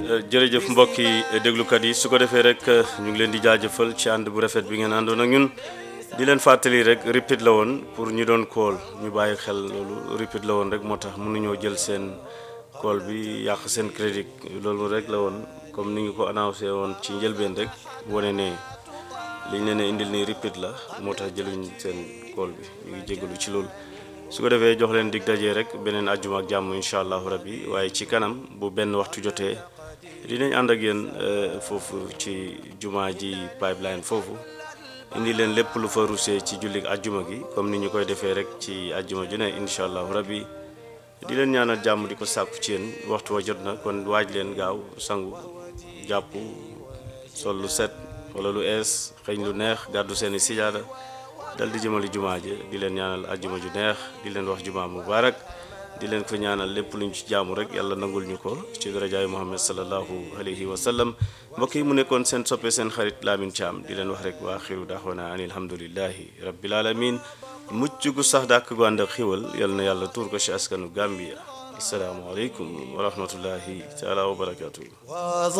jërëjëf mbokki déglukat yi su ko defee rek ñu ngi leen di jaajëfal ci ànd bu rafet bi ngeen àndoon ak ñun di leen fàttali rek repeat la woon pour ñu doon kool ñu bàyyi xel loolu repeat la woon rek moo tax mënuñoo jël seen kool bi yàq seen crédit loolu rek la woon comme ni ñu ko annoncé woon ci njëlbeen rek wane ne liñ leen ne indil nii repeat la moo tax jëluñ seen kool bi ñu ngi jégalu ci loolu. su ko defee jox leen dig dajee rek beneen àjjuma ak jàmm incha allahu rabbi waaye ci kanam bu benn waxtu jotee dinañ ànd ak yéen foofu ci jumaa ji pipeline foofu indi leen lépp lu fa rusee ci jullik àjjuma gi comme ni ñu koy defee rek ci àjjuma ju ne incha allahu rabbi di leen ñaanal jàmm di ko sàkku ci yéen waxtu wa jot na kon waaj leen gaaw sangu jàpp sol lu set wala lu ees xëñ lu neex gàddu seeni sijaada dal di jëmali jumaa ji di leen ñaanal ajjuma ju neex di leen wax jumaa mubarak di leen ko ñaanal lépp luñ ci jaamu rek yàlla nangul ñu ko ci darajaayu muhammad salallahu alayhi wa sallam mbokk yi mu nekkoon seen soppe seen xarit Lamin Caam di leen wax rek wa axiru daaxwana an alhamdulillahi rabbil alamin mucc gu sax dàkk gu ànd ak xiwal yal na yàlla tuur ko ci askanu Gambia asalaamu aleykum wa rahmatullahi taala wa barakatuh